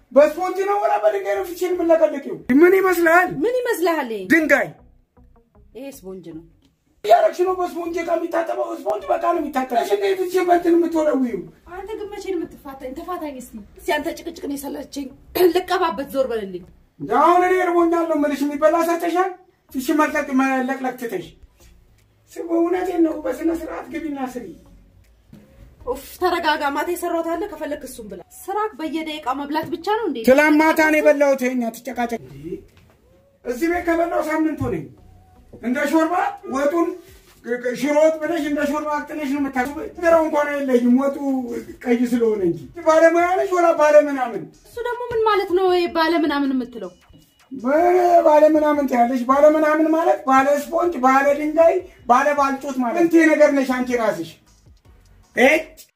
በስፖንጅ ነው ወላ በድንጋይ ነው ፍቼን የምለቀልቂው? ምን ይመስልሃል? ምን ይመስልሃል? ይሄ ድንጋይ ይሄ ስፖንጅ ነው። እያረግሽ ነው። በስፖንጅ ዕቃ የሚታጠበው ስፖንጅ በቃ ነው የሚታጠበው። እንዴት እቺ በእንትን የምትወለዊው? አንተ ግን መቼ ነው የምትፋታኝ? ተፋታኝ እስቲ። እስቲ አንተ ጭቅጭቅ ነው የሰለቸኝ። ልቀባበት ዞር በልልኝ። አሁን እኔ እርቦኛል ነው የምልሽ። የሚበላ ሰተሻል? ፊሽ መልቀቅ መለቅለቅ ትተሽ ስሙ። እውነቴን ነው። በስነ ስርዓት ግቢና ስሪ። ኡፍ ተረጋጋ። ማታ የሰራሁት አለ ከፈለክ እሱም ብላ። ስራክ በየደቂቃው መብላት ብቻ ነው እንዴ? ትላንት ማታ ነው የበላሁት። ይኸኛ ትጨቃጨቅ። እዚህ ቤት ከበላው ሳምንቱ ነኝ። እንደ ሾርባ ወጡን ሽሮ ወጥ ብለሽ እንደ ሾርባ አቅጥነሽ ነው የምታ ገራው እንኳን የለኝም ወጡ ቀይ ስለሆነ እንጂ ባለሙያ ነሽ ወላ ባለምናምን እሱ ደግሞ ምን ማለት ነው? ይሄ ባለ ምናምን የምትለው ባለ ምናምን ትያለሽ። ባለ ምናምን ማለት ባለ ስፖንጅ፣ ባለ ድንጋይ፣ ባለ ባልጮት ማለት እንቴ ነገር ነሽ አንቺ ራስሽ። እ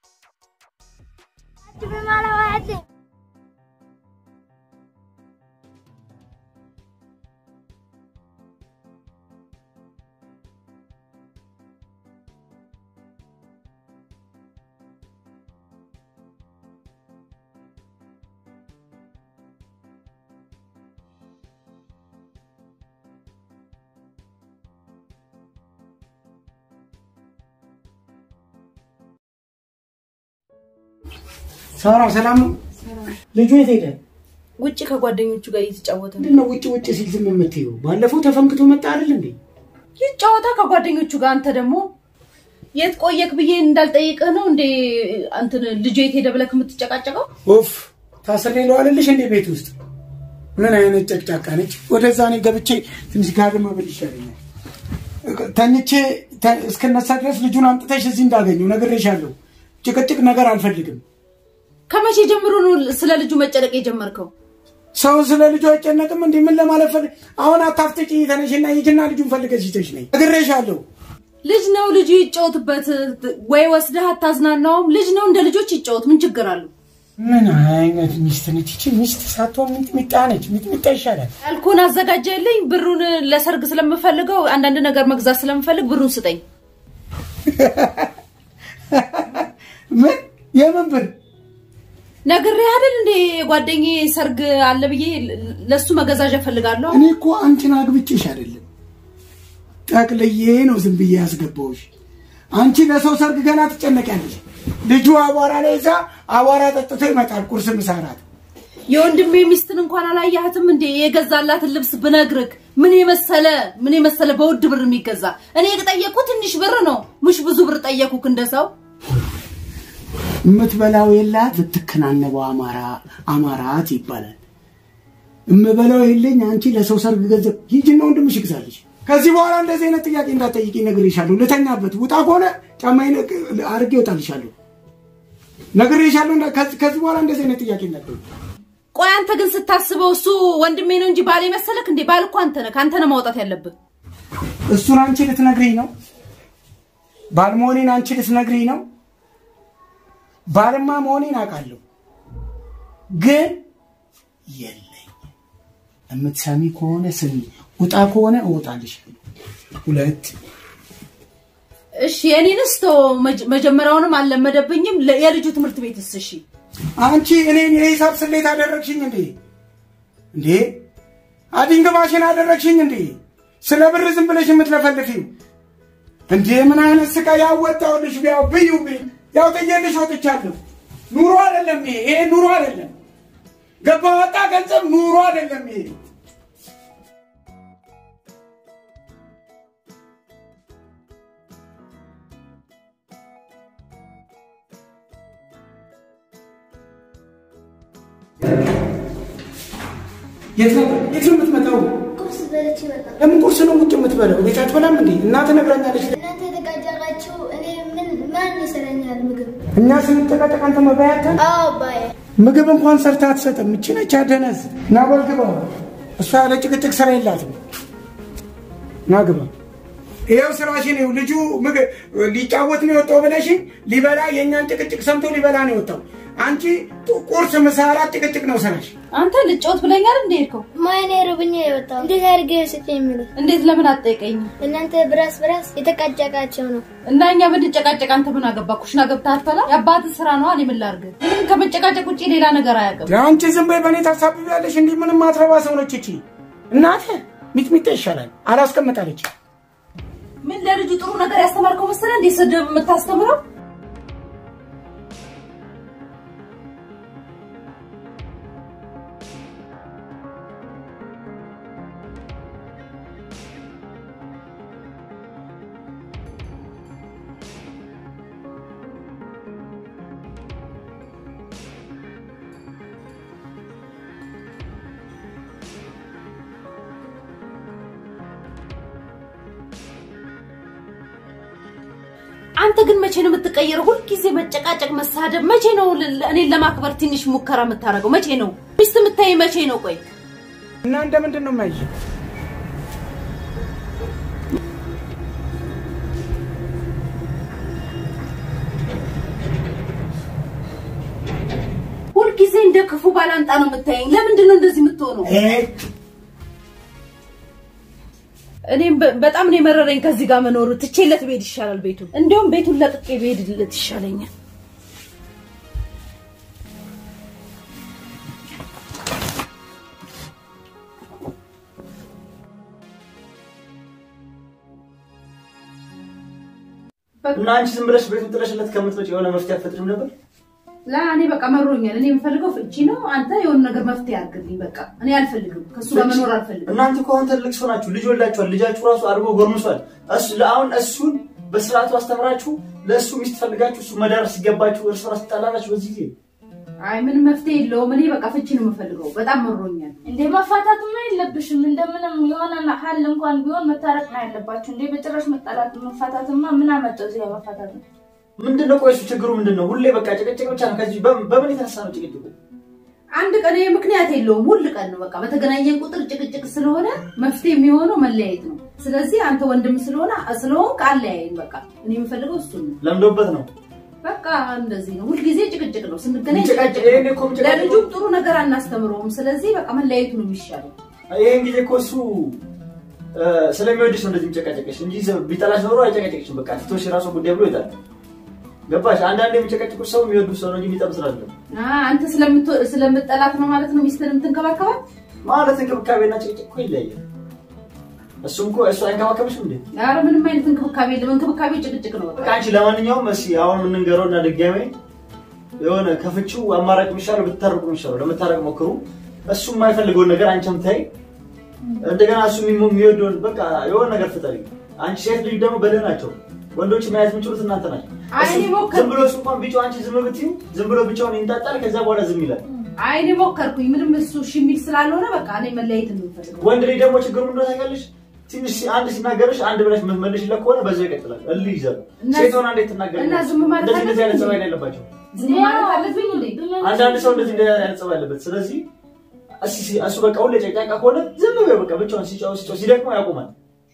ሳራ ሰላም ነው? ልጁ የት ሄደ? ውጭ ከጓደኞቹ ጋር እየተጫወተ ነው። ምንድን ነው ውጭ ውጭ ሲል ዝም የምትይው? ባለፈው ተፈንክቶ መጣ አይደል እንዴ? ይጫወታ ከጓደኞቹ ጋር። አንተ ደግሞ የት ቆየክ ብዬ እንዳልጠይቅህ ነው እንዴ? አንተን ልጁ የት ሄደ ብለክ የምትጨቃጨቀው? ኦፍ ታስሬ ለዋልልሽ እንዴ ቤት ውስጥ ምን አይነት ጨቅጫቃ ነች? ወደዛ እኔ ገብቼ ትንሽ ጋድም ብል ይሻለኛል። ተኝቼ እስክነሳ ድረስ ልጁን አምጥተሽ እዚህ እንዳገኘው ነግሬሻለሁ። ጭቅጭቅ ነገር አልፈልግም። ከመቼ ጀምሮ ነው ስለ ልጁ መጨነቅ የጀመርከው? ሰው ስለ ልጁ አይጨነቅም እንዴ? ምን ለማለት ፈልግ? አሁን አታፍጥጪ። ተነሽና ሂጂና ልጁን ፈልገሽ ይዘሽ ነይ። ነግሬሻለሁ። ልጅ ነው ልጁ ይጫወትበት። ወይ ወስደህ አታዝናናውም? ልጅ ነው እንደ ልጆች ይጫወት። ምን ችግር አለው? ምን አይነት ሚስት ነች ይቺ? ሚስት ሳትሆን ሚጥሚጣ ነች። ሚጥሚጣ ይሻላል። ያልኩህን አዘጋጀልኝ። ብሩን ለሰርግ ስለምፈልገው አንዳንድ ነገር መግዛት ስለምፈልግ ብሩን ስጠኝ። ምን የምን ብር? ነግሬህ አይደል እንዴ ጓደኛዬ ሰርግ አለ ብዬ ለሱ መገዛዣ እፈልጋለሁ። እኔ እኮ አንቺን አግብቼሽ አይደለም ጠቅልዬ ነው ዝም ብዬ ያስገባሁሽ። አንቺ ለሰው ሰርግ ገና ትጨነቂያለሽ። ልጁ አቧራ ላይ እዛ አቧራ ጠጥቶ ይመጣል። ቁርስ፣ ምሳ፣ እራት። የወንድሜ ሚስትን እንኳን አላያህትም እንዴ? የገዛላትን ልብስ ብነግርህ ምን የመሰለ ምን የመሰለ በውድ ብር የሚገዛ እኔ የጠየቅኩ ትንሽ ብር ነው። ሙሽ ብዙ ብር ጠየኩክ እንደ ሰው የምትበላው የላት ብትከናነበው አማራ አማራት ይባላል። እምበላው የለኝ አንቺ ለሰው ሰርግ ገንዘብ ሂጂና ወንድምሽ ይግዛልሽ። ከዚህ በኋላ እንደዚህ አይነት ጥያቄ እንዳትጠይቂ ነግሬሻለሁ። ልተኛበት ውጣ ከሆነ ጫማዬን አድርጌ እወጣልሻለሁ። ነግሬሻለሁ። ከዚህ በኋላ እንደዚህ አይነት ጥያቄ እንዳትጠይቂ። ቆይ አንተ ግን ስታስበው እሱ ወንድሜ ነው እንጂ ባል መሰለክ እንዴ? ባል እኮ አንተ ነህ። ከአንተ ነው ማውጣት ያለብህ። እሱን አንቺ ልትነግሪኝ ነው? ባል መሆኔን አንቺ ልትነግሪኝ ነው? ባልማ መሆኔን አውቃለሁ፣ ግን የለኝ። የምትሰሚ ከሆነ ስሚ፣ ውጣ ከሆነ እወጣልሻለሁ። ሁለት እሺ፣ የኔንስ ተው። መጀመሪያውንም አልለመደብኝም። የልጁ ትምህርት ቤትስ? እሺ፣ አንቺ እኔን የሂሳብ ስሌት አደረግሽኝ እንዴ? እንዴ አዲንግባሽን አደረግሽኝ እንዴ? ስለ ብር ዝም ብለሽ የምትለፈልፊው እንዴ? ምን አይነት ስቃይ ያወጣውልሽ! ቢያው ብዩ ያው ጥዬልሽ ወጥቻለሁ። ኑሮ አይደለም ይሄ፣ ይሄ ኑሮ አይደለም። ገባ ወጣ ገንዘብ ኑሮ አይደለም ይሄ። የት ነው የት ነው የምትመጣው? ቁርስ በልቼ እመጣለሁ። ለምን ቁርስ ነው ውጭ የምትበላው? ቤት አትበላም እንዴ? እናት ነግራኛለች። እናንተ የተጋጃላችሁ እኔ ምን ማን ይሰረኛል ምግብ? እኛ ስንጨቃጨቅ አንተ መባያታ አዎ አባዬ። ምግብ እንኳን ሰርታ አትሰጥም። እቺ ነች አደነዝ። ና በል ግባ። እሷ ያለ ጭቅጭቅ ስራ የላትም። ና ግባ። ይኸው ስራሽን ይኸው ልጁ ምግብ ሊጫወት ነው የወጣው ብለሽኝ ሊበላ የእኛን ጭቅጭቅ ሰምቶ ሊበላ ነው የወጣው። አንቺ ቁርስ፣ ምሳ፣ እራት ጭቅጭቅ ነው ስራሽ። አንተ ልጫወት ብለኛል እንዴ ሄድከው? ማይኔ ርብኛ የወጣው እንዴት አድርገህ ስጭኝ የሚሉት እንዴት ለምን አትጠይቀኝም? እናንተ ብራስ ብራስ የተቃጨቃቸው ነው። እና እኛ ብንጨቃጨቅ አንተ ምን አገባ? ኩሽና ገብተህ አትበላ? የአባትህ ስራ ነው። እኔ ምን ላድርግ? ምንም ከመጨቃጨቅ ውጭ ሌላ ነገር አያውቅም። አንቺ ዝም በይ፣ በእኔ ታሳብቢያለሽ። እንዲህ ምንም ማትረባ ሰው ነች እቺ። እናቴ ሚጥሚጣ ይሻላል አላስቀምጣለች። ምን ለልጁ ጥሩ ነገር ያስተማርከው መሰለህ እንዴ ስድብ የምታስተምረው? አንተ ግን መቼ ነው የምትቀየረው? ሁልጊዜ መጨቃጨቅ፣ መሳደብ። መቼ ነው ል- እኔን ለማክበር ትንሽ ሙከራ የምታደርገው? መቼ ነው ሚስት የምታይ? መቼ ነው? ቆይ እና እንደ ምንድን ነው የማይሽ? ሁልጊዜ እንደ ክፉ ባላንጣ ነው የምታየኝ። ለምንድን ነው እንደዚህ የምትሆነው? እኔም በ- በጣም ነው የመረረኝ ከዚህ ጋር መኖሩ። ትቼለት ብሄድ ይሻላል ቤቱን። እንዲሁም ቤቱን ለቅቄ ብሄድለት ይሻለኛል። እና አንቺ ዝም ብለሽ ቤቱን ጥለሽለት ከምትመጪ የሆነ መፍትሄ አትፈጥሪም ነበር? ለእኔ በቃ መሮኛል። እኔ የምፈልገው ፍቺ ነው። አንተ የሆነ ነገር መፍትሄ አድርግልኝ። በቃ እኔ አልፈልግም፣ ከእሱ ጋር መኖር አልፈልግም። እናንተ እኮ አሁን ትልቅ ሰው ናችሁ፣ ልጅ ወልዳችኋል። ልጃችሁ ራሱ አድጎ ጎርምሷል። እሱ ለአሁን እሱን በስርዓቱ አስተምራችሁ ለእሱ ሚስት ፈልጋችሁ እሱ መዳር ሲገባችሁ እርስ በርስ ትጣላላችሁ በዚህ ጊዜ። አይ ምንም መፍትሄ የለውም። እኔ በቃ ፍቺ ነው የምፈልገው። በጣም መሮኛል። እንዴ መፋታትማ የለብሽም። እንደምንም የሆነ ሀል እንኳን ቢሆን መታረቅ ነው ያለባችሁ። እንዴ በጭራሽ መጣላት መፋታትማ ምን አመጣው እዚህ ጋር መፋታት ነው? ምንድን ነው ቆይ እሱ ችግሩ ምንድን ነው? ሁሌ በቃ ጭቅጭቅ ብቻ ነው። ከዚህ በምን በምን የተነሳ ነው ጭቅጭቁ? አንድ ቀን ይሄ ምክንያት የለውም። ሁል ቀን ነው በቃ በተገናኘን ቁጥር ጭቅጭቅ ስለሆነ መፍትሄ የሚሆነው መለያየት ነው። ስለዚህ አንተ ወንድም ስለሆነ ስለሆንክ አለያየን። በቃ እኔ የምፈልገው እሱ ነው። ለምዶበት ነው በቃ እንደዚህ ነው። ሁልጊዜ ጭቅጭቅ ነው። ስንገናኝ ጭቅጭቅ፣ ጭቅጭቅ ይሄን ነው። እኮ የምጨቃጨቀው- ለልጁም ጥሩ ነገር አናስተምረውም። ስለዚህ በቃ መለያየቱ ነው የሚሻለው። ይሄን ጊዜ እኮ እሱ እ፣ ስለሚወድሽ ነው እንደዚህ የሚጨቃጨቅሽ እንጂ ዘ- ቢጠላሽ ኖሮ አይጨቃጨቅሽም። በቃ ትቶሽ የራሱ ጉዳይ ብሎ ይጣል። ገባሽ? አንዳንድ የሚጨቃጨቁት ሰው የሚወዱ ሰው ነው እንጂ የሚጠብስ አይደለም። አ አንተ ስለምት- ስለምጠላት ነው ማለት ነው ሚስትህን የምትንከባከባት? ማለት እንክብካቤና ጭቅጭቅ እኮ ይለያያል። እሱም እኮ እሱ አይንከባከብሽም እንዴ? ኧረ ምንም አይነት እንክብካቤ የለም። እንክብካቤ ጭቅጭቅ ነው በቃ። በቃ አንቺ ለማንኛውም እሺ አሁን የምንንገረው እና ድጋሜ የሆነ ከፍቺው አማራጭ የሚሻለው ብትታረቁ የሚሻለው ለመታረቅ ሞክሩ። እሱ የማይፈልገውን ነገር አንቺም ታይ፣ እንደገና እሱ የሚሞ- የሚወደውን በቃ የሆነ ነገር ፍጠሪ። አንቺ ሴት ልጅ ደግሞ በደህ ናቸው። ወንዶች መያዝ የሚችሉት እናንተ ናቸው። አይ እሱ እኔ ሞከርኩ። ዝም ብሎ እሱ እንኳን ቢጫው አንቺ ዝም ብትዩ ዝም ብሎ ብቻውን ይንጣጣል። ከዛ በኋላ ዝም ይላል። አይ እኔ ሞከርኩኝ። ምንም እሱ እሺ የሚል ስላልሆነ በቃ እኔ መለያየት ነው የምፈልገው። ወንድ ልጅ ደግሞ ችግሩ ምንድነው ታውቂያለሽ? ትንሽ አንድ ሲናገርሽ አንድ ብለሽ የምትመልሽለት ከሆነ በዛው ይቀጥላል። እልህ ይዘል እና ሴት ሆና እንዴት ትናገር? እና ዝም ማለት እንደዚህ እንደዚህ አይነት አለብኝ? ጸባይ ነው ያለባቸው። ዝም ማለት አለብኝ እንዴ? አንዳንድ ሰው እንደዚህ እንደዚህ አይነት ጸባይ ያለበት። ስለዚህ እሱ እሱ በቃ ሁሌ ጨቅጫቃ ከሆነ ዝም በይ በቃ ብቻውን ሲጫው ሲጫው ሲደክመው ያቆማል።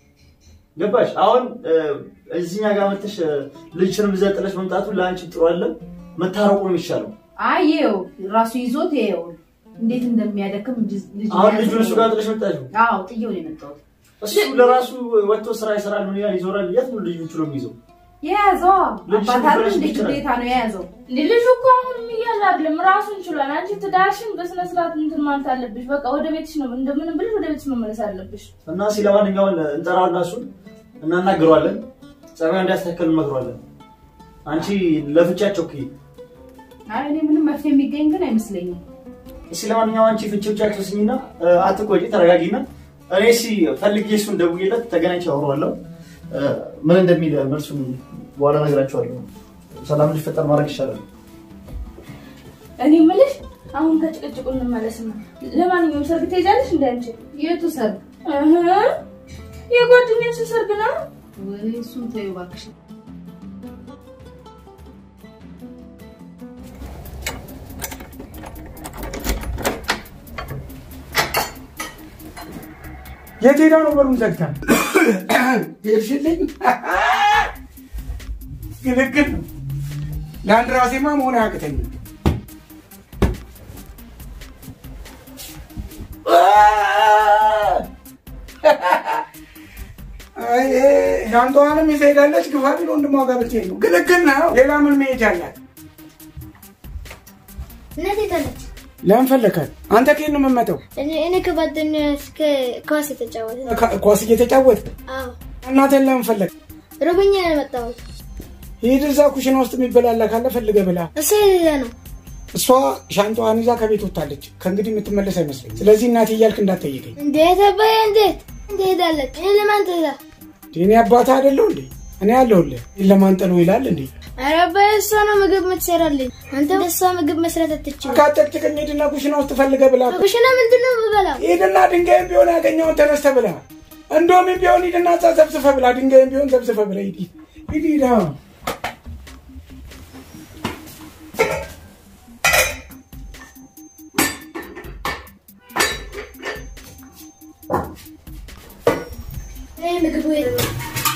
ገባሽ? አሁን እ፣ እዚህኛ ጋር መጥተሽ እ፣ ልጅሽንም እዛ ጥለሽ መምጣቱ ለአንቺ ጥሩ አይደለም። መታረቁ ነው የሚሻለው። አይ ይኸው ራሱ ይዞት ይኸው እንዴት እንደሚያደክም ልጅ ልጅ አሁን መያዝ ልጁን እሱ ጋር ጥለሽ መጣሽ። አዎ ጥዬው ነው የመጣሁት። እሱ ለራሱ ወጥቶ ስራ ይሰራል፣ ምን ይላል፣ ይዞራል። የት ነው ልጁን ችሎ የሚይዘው? የያዘው ልጅሽን አባት አይደል ብለሽ እንዴ? ይችላል። ግዴታ ነው የያዘው። ልጁ እኮ አሁንም እያለ አይደለም ራሱን ችሏል። አንቺ ትዳርሽን በስነ ስርዓት እንትን ማለት አለብሽ። በቃ ወደ ቤትሽ ነው እንደምንም ብለሽ ወደ ቤትሽ መመለስ አለብሽ። እና እስኪ ለማንኛውም እንጠራውና እሱን እናናግረዋለን። ጸባዩ እንዲያስተካከል እንመክረዋለን። አንቺ ለፍቻቸው ክ አይ እኔ ምንም መፍትሄ የሚገኝ ግን አይመስለኝም። እስኪ ለማንኛውም አንቺ ፍቺዎቻቸው ስኝና እ፣ አትቆጪ፣ ተረጋጊና እኔ እስኪ ፈልጌ እሱን ደውዬለት ተገናኝቼ አወራዋለሁ። እ፣ ምን እንደሚል መልሱን በኋላ እነግራቸዋለሁ። ሰላም እንዲፈጠር ማድረግ ይሻላል። እኔ የምልሽ አሁን ከጭቅጭቁ እንመለስና ለማንኛውም ሰርግ ትሄጃለሽ እንደ አንቺ የቱ ሰርግ? እህ የጓደኛችን ሰርግ ነው። ወይ እሱን ተይው እባክሽ። የት ሄዳ ነው በሩን ዘግታ? ሄድሽልኝ ግልግል ነው። ለአንድ ራሴማ መሆን አያቅተኝም። ሻንጣዋንም ይዛ ሄዳለች። ግፋ ቢል ወንድሟ ጋር ብትሄድ ነው። ግልግል ነው። ሌላ ምን መሄጃ አላት? እናቴ ታለች። ለምን ፈለካት? አንተ ከየት ነው የምመጣው? እኔ እኔ ከጓደኛዬ እስከ ኳስ የተጫወተ ኳስ እየተጫወት አዎ እናቴን ለምን ፈለግ? ርቦኛ ነው የመጣሁት። ሂድ እዛ ኩሽና ውስጥ የሚበላላ ካለ ፈልገህ ብላ። እሱ የሌለ ነው። እሷ ሻንጣዋን ይዛ ከቤት ወጥታለች። ከእንግዲህ የምትመለስ አይመስለኝ። ስለዚህ እናቴ እያልክ እንዳትጠይቀኝ። እንዴት አባዬ እንዴት እንዴት ሄዳለች? እኔ ለማን ትዛ? እኔ አባትህ አይደለሁ እንዴ? እኔ አለሁልህ። ለማን ጥሎ ይላል እንዴ? ኧረ አባዬ እሷ ነው ምግብ የምትሰራልኝ። አንተ እሷ ምግብ መስራት አትችልም። ካጨቅጭቅኝ ሂድና ኩሽና ውስጥ ፈልገህ ብላ። ኩሽና ምንድን ነው የምበላው? ሂድና ድንጋይም ቢሆን ያገኘውን ተነስተህ ብላ። እንደውም ቢሆን ሂድና እዛ ዘብዝፈህ ብላ። ድንጋይም ቢሆን ዘብዝፈህ ብላ። ሂድ ሂድ ሂድ። አዎ እኔ ምግቡ የለም።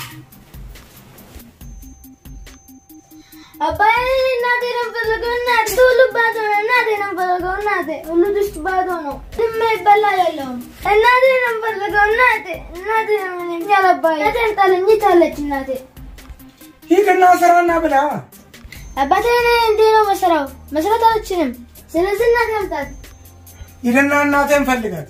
አባዬ እናቴ ነው የምፈልገው። እናቴ ሁሉ ባዶ ነው። እናቴ ነው የምፈልገው። እናቴ ሁሉ ድስት ባዶ ነው። ድሜ ይበላ የለውም። እናቴ ነው የምፈልገው። እናቴ እናቴ ነው እኔ ያለ አባዬ እናቴን ጣለኝ ታለች እናቴ ሂድና ስራና ብላ። አባቴ እኔ እንዴ ነው መስራው መስራት አልችልም። ስለዚህ እናቴ አምጣት። ሂድና እናቴን ፈልጋት።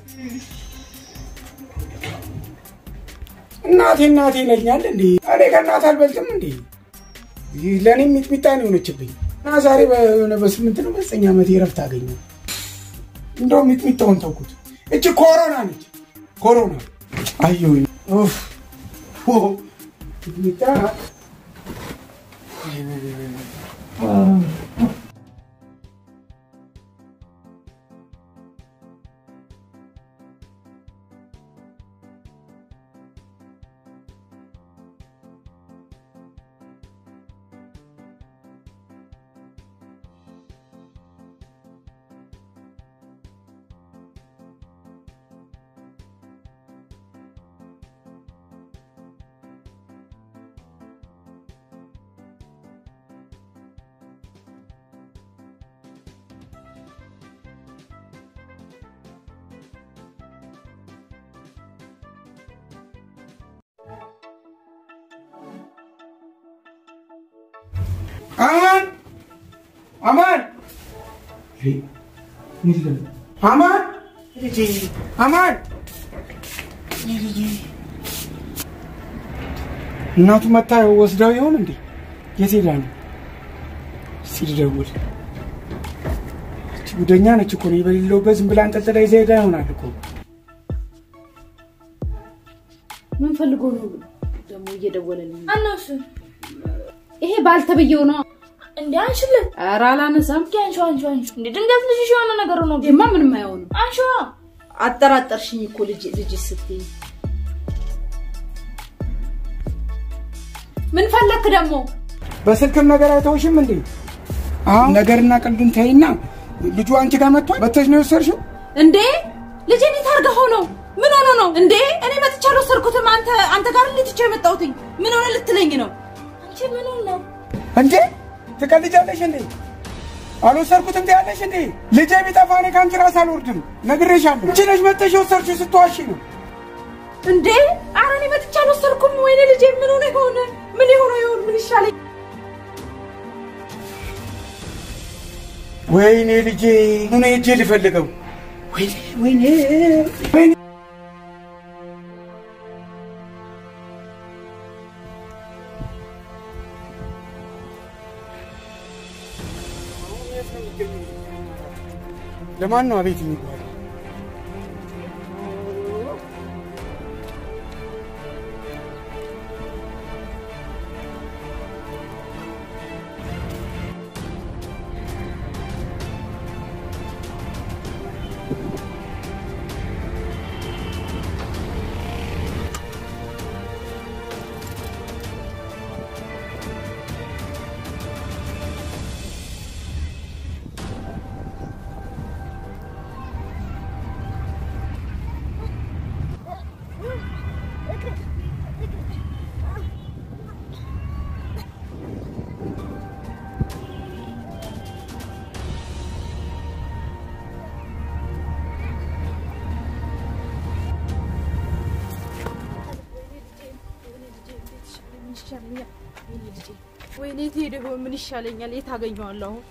እናቴ እናቴ ይለኛል እንዴ? እኔ ከእናት አልበልጥም እንዴ? ይህ ለእኔ ሚጥሚጣ ነው የሆነችብኝ እና ዛሬ በሆነ በስምንት ነው በዘጠኝ ዓመት ረፍት አገኘሁ። እንደውም ሚጥሚጣውን ተውኩት። እች ኮሮና ነች ኮሮና። አየሁኝ ኡፍ ኦ፣ ሚጥሚጣ አማን አማን አማን ልጄ አማን ልጄ እናቱ መታ ወስደው ይሆን እንዴ? የት ሄዳ ነው? እስኪ ልደውል። እቺ ጉደኛ ነች እኮ እኔ በሌለሁበት ዝም ብላ አንጠልጥላ ይዛ ሄዳ ይሆናል እኮ። ምን ፈልጎ ነው ደግሞ እየደወለልኝ? ማነው እሱ? ይሄ ባልተብየው ነው። እንዴ አንሽለት። ኧረ አላነሳም። እስኪ አንሺው አንሺው አንሺው። እንዴ ድንገት ልጅሽ የሆነ ነገር ነው። ይሄማ ምንም አይሆንም። አንሺዋ። አጠራጠርሽኝ እኮ ልጅ ልጅ ስትይ። ምን ፈለክ ደግሞ? በስልክም ነገር አይተውሽም እንዴ? አሁን ነገርና ቀልዱን ተይና ልጁ አንቺ ጋር መጥቷል። መጥተሽ ነው የወሰድሽው? እንዴ ልጄ እንዴት አድርገኸው ነው? ምን ሆኖ ነው እንዴ? እኔ መጥቼ አልወሰድኩትም። አንተ አንተ ጋር እንዴት ትቼው የመጣሁትኝ? ምን ሆነ ልትለኝ ነው? አንቺ ምን ነው? እንዴ ትቀልጃለሽ እንዴ? አልወሰድኩትም ትያለሽ እንዴ? ልጄ ቢጠፋ እኔ ከአንቺ ራስ አልወርድም፣ ነግሬሻለሁ። አንቺ ነሽ መጥተሽ የወሰድሽው ስትዋሺ ነው። እንዴ ኧረ እኔ መጥቼ አልወሰድኩም። ወይኔ ልጄ ምን ሆነ ይሆን? ምን የሆነ ይሆን? ምን ይሻለኝ? ወይኔ ልጄ ምን ሄጄ ልፈልገው? ወይኔ ወይኔ ወይኔ ለማን ነው አቤት የሚባለው? ወይኔ የት ሄደ ይሆን? ምን ይሻለኛል? የት አገኘዋለሁ? አሁን?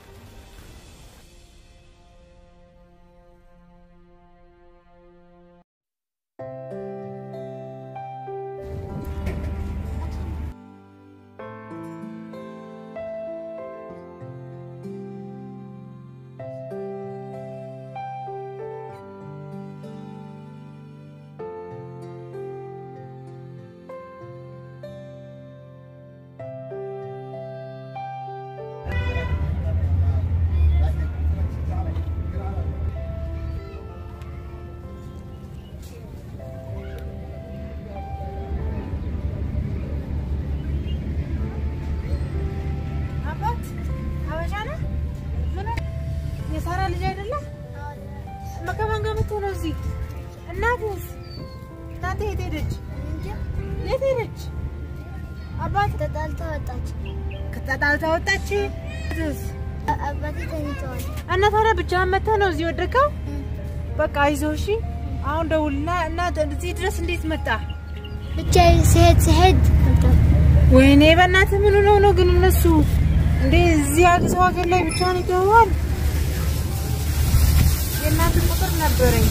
አባት ሀበሻ ነህ? ምን የሳራ ልጅ አይደለህ? ከማን ጋር መጥቶ ነው እዚህ? እናትስ እናንተ የት ሄደች? የት ሄደች? አባት ተጣልታ ወጣች። ከተጣልታ ወጣች። እናትስ? አባቴ ተኝተዋል። እና ታዲያ ብቻህን መጥተህ ነው እዚህ ወደቀው? በቃ አይዞህ እሺ። አሁን ደውልና እና እዚህ ድረስ እንዴት መጣ? ብቻ ስሄድ ስሄድ ወይኔ በእናትህ ምን ሆነው ነው ግን እነሱ እንዴ እዚህ ሀገር ሰው ሀገር ላይ ብቻህን ይተዋል? የእናትህ ቁጥር ነበረኝ።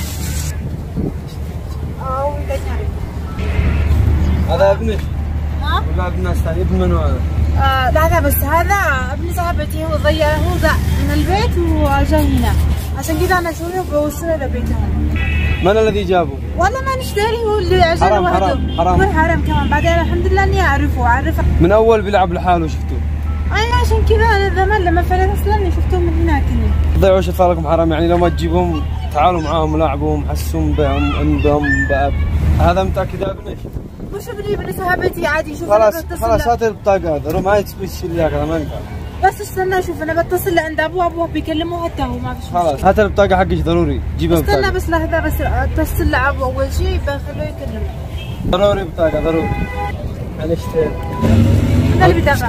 አዎ ይለኛል። هذا ابنك ها؟ ولا ابن ناس ثاني ابن من هذا؟ آه لا لا بس هذا ابن صاحبتي هو ضيع هو ذا من البيت وجا هنا عشان كذا انا اسويه بوصله لبيتهم من الذي جابه؟ والله ما نشتري هو اللي عشان حرام، وحده حرام، حرام. مو حرام كمان بعدين الحمد لله اني اعرفه اعرفه من اول بيلعب لحاله شفتوه انا عشان كذا انا زمان لما فلت اصلا شفتهم من هناك هنا ضيعوا اطفالكم حرام يعني لو ما تجيبهم تعالوا معاهم لاعبوهم حسون بهم ام بهم باب هذا متاكد يا ابنك؟ مش ابني ابن صاحبتي عادي شوف خلاص انا بتصل خلاص له. هات البطاقه هذا رو ما يتسوي الشيء اللي هذا ما ينفع بس استنى شوف انا بتصل عند ابوه ابوه بيكلمه حتى هو ما في شيء خلاص هات البطاقه حقك ضروري جيبها استنى بطاقه بس لحظه بس اتصل لابوه اول شيء بخليه يكلمه ضروري بطاقه ضروري معلش من البطاقه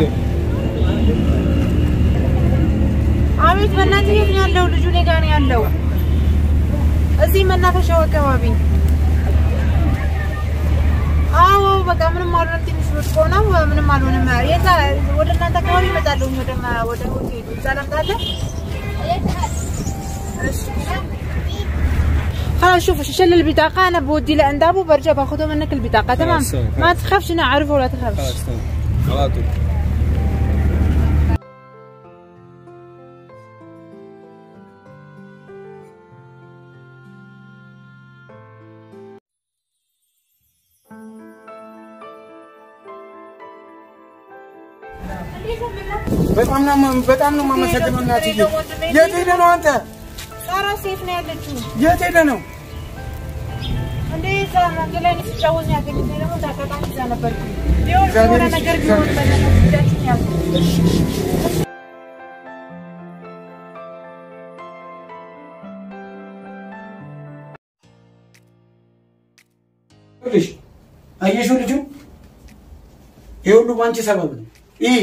አቤት በእናትህ የት ነው ያለው? ልጁ እኔ ጋር ነው ያለው። እዚህ መናፈሻው አካባቢ። አዎ በቃ ምንም አልሆነም። ትንሽ ወድቆ ነው ምንም አልሆነም። የዛ ወደ እናንተ አካባቢ እመጣለሁ። ወደ ማ- ወደ ሆቴሉ እዛ ላምጣለህ። እሺ። خلاص شوف شل البطاقة أنا بودي لعند أبو برجع باخذه منك البطاقة تمام خلاص، تمام. ما تخافش أنا أعرفه ولا تخافش خلاص تمام على طول በጣም ነው በጣም ነው የማመሰግነው እናትዬ። የት ሄደ ነው አንተ? ሳራ ሴት ነው ያለችው የት ሄደ ነው? እንዴ እዛ መንገድ ላይ ነው ሲጫወት ነው ያገኘሁት። እኔ ደግሞ እንዳጋጣሚ እዛ ነበርኩኝ። ቢሆን እግዚአብሔር የሆነ ነገር ቢሆን በእናትህ ጉዳያችን ያዝ። ልጅ አየሽው፣ ልጁ ይሄ ሁሉ ባንቺ ሰበብ ነው። ይህ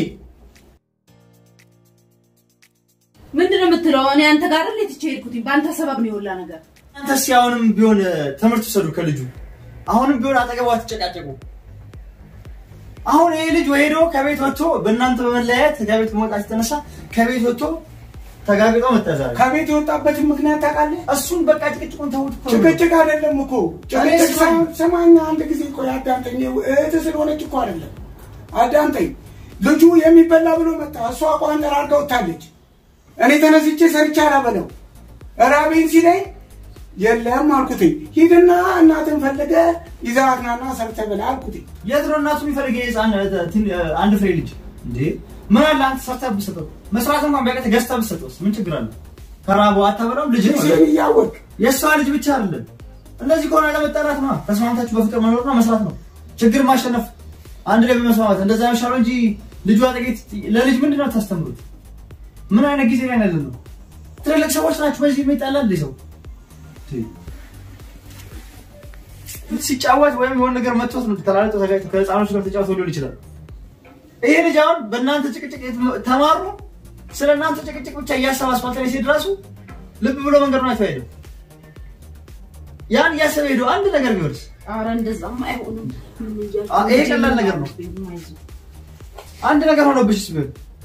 ምንድን ነው የምትለው? እኔ አንተ ጋር አይደል ትቼ ሄድኩትኝ? በአንተ ሰበብ ነው የሁላ ነገር። አንተስ አሁንም ቢሆን ትምህርት ውሰዱ ከልጁ። አሁንም ቢሆን አጠገቧ አትጨቃጨቁ። አሁን ይሄ ልጅ ሄዶ ከቤት ወጥቶ በእናንተ በመለያየት ከቤት መውጣት የተነሳ ከቤት ወጥቶ ተጋግጦ መተዛል። ከቤት የወጣበትን ምክንያት ታውቃለህ? እሱን በቃ ጭቅጭቁን ተውት እኮ። ጭቅጭቅ አይደለም እኮ ጭቅጭቅ እኔ ሳይሆን ስማኝ፣ አንድ ጊዜ ቆይ አዳምጠኝ። እህትህ ስለሆነች እኮ አይደለም፣ አዳምጠኝ። ልጁ የሚበላ ብሎ መጣ። እሷ ቋንጠር አድርጋ ወጥታለች። እኔ ተነስቼ ሰርቼ አላበለው ራቤን ሲለኝ የለም አልኩትኝ። ሂድና እናትን ፈልገ ይዘሃት ናና ሰርተህ ብላ አልኩትኝ። የት ነው እናቱ የሚፈልግ የህፃን አንድ ፍሬ ልጅ እንዴ? ምን አለ አንተ ሰርተህ ብትሰጠው፣ መስራት እንኳን ቢያቅትህ ገዝተህ ብትሰጠውስ ምን ችግር አለ? ከራበው አታበላውም? ልጅ ነው ልጅህን እያወቅ የእሷ ልጅ ብቻ አይደለም። እንደዚህ ከሆነ ለመጠራት ነው፣ ተስማምታችሁ በፍቅር መኖርና መስራት ነው። ችግር ማሸነፍ አንድ ላይ በመስማማት እንደዛ ይሻለው እንጂ ልጇ ጥቂት ለልጅ ምንድን ነው ታስተምሩት? ምን አይነት ጊዜ ላይ ያለ ነው? ትልልቅ ሰዎች ናችሁ። በዚህ የሚጣላ እንደ ሰው ሲጫወት ወይም የሆነ ነገር መጥቶት ነው ተላልጦ ተጋጭቶ ከህፃኖች ጋር ተጫውቶ ሊሆን ይችላል። ይሄ ልጅ አሁን በእናንተ ጭቅጭቅ ተማሩ ስለ እናንተ ጭቅጭቅ ብቻ እያሰበ አስፋልት ላይ ሲሄድ ራሱ ልብ ብሎ መንገዱን አይቶ አይሄድም። ያን እያሰበ ሄዶ አንድ ነገር ቢወርስ ኧረ እንደዛማ አይሆንም። አ- ይሄ ቀላል ነገር ነው። አንድ ነገር ሆኖብሽስ ቢሆን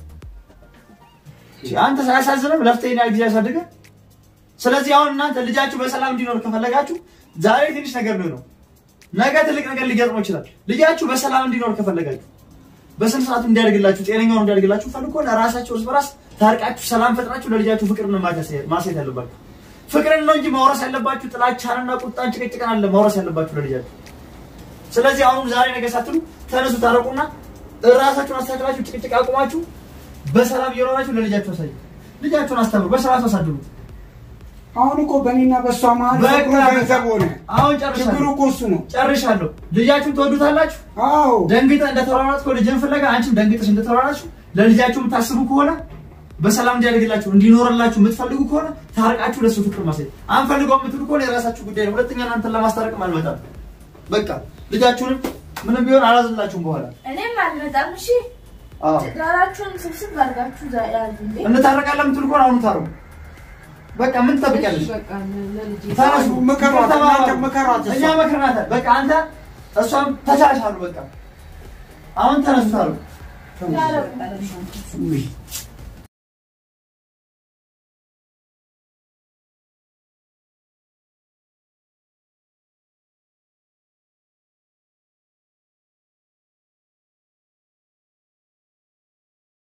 እሺ፣ አንተ ሳያሳዝንም ለፍተህ ይሄን ያህል ጊዜ ያሳድገ። ስለዚህ አሁን እናንተ ልጃችሁ በሰላም እንዲኖር ከፈለጋችሁ ዛሬ ትንሽ ነገር ነው ነው፣ ነገ ትልቅ ነገር ሊገጥመው ይችላል። ልጃችሁ በሰላም እንዲኖር ከፈለጋችሁ በስነ ስርዓቱ እንዲያደርግላችሁ ጤነኛውን እንዲያደርግላችሁ ፈልጎ ለራሳችሁ እርስ በራስ ታርቃችሁ ሰላም ፈጥራችሁ ለልጃችሁ ፍቅርን ማሳየት ያለባችሁ ፍቅርን ነው እንጂ ማውረስ ያለባችሁ ጥላቻንና ቁጣን ጭቅጭቅን አለ ማውረስ ያለባችሁ ለልጃችሁ። ስለዚህ አሁን ዛሬ ነገር ሳትሉ ተነሱ፣ ታረቁና ራሳችሁን አስተካክላችሁ ጭቅጭቅ አቁማችሁ በሰላም እየኖራችሁ ለልጃችሁ አሳዩ። ልጃችሁን አስተምሩ፣ በስርዓቱ አሳድሩ። አሁን እኮ በእኔና በእሷ መሀል በቃ ፍቅሩ ገንዘብ ሆነ። አሁን ችግሩ ጨርሻለሁ እኮ እሱ ነው። ጨርሻለሁ። ልጃችሁን ትወዱታላችሁ። አዎ ደንግጠ እንደተሯሯጥከው ልጅን ፍለጋ አንቺም ደንግጠሽ እንደተሯሯጥሽ ለልጃችሁ የምታስቡ ከሆነ በሰላም እንዲያደርግላችሁ እንዲኖርላችሁ የምትፈልጉ ከሆነ ታርቃችሁ ለሱ ፍቅር ማሳየት አንፈልገው የምትሉ ከሆነ የራሳችሁ ጉዳይ ነው። ሁለተኛ እናንተን ለማስታረቅም አልመጣም። በቃ ልጃችሁንም ምንም ቢሆን አላዝላችሁም በኋላ እኔም አልመጣም። እሺ አዎ ትዳራችሁን ስብስብ አድርጋችሁ ዛ- ያዙ እንዴ። እንታረቃለን የምትሉ ከሆነ አሁኑ ታረቁ። በቃ ምን ትጠብቂያለሽ? በቃ ለልጄ ተነሱ፣ ምከሯት፣ ተባባሉ። እናንተ ምከሯት እሷ። እኛ መክረናታል። በቃ አንተ እሷም ተቻቻሉ። በቃ አሁን ተነሱ ታረቁ። ያረቁ። ውይ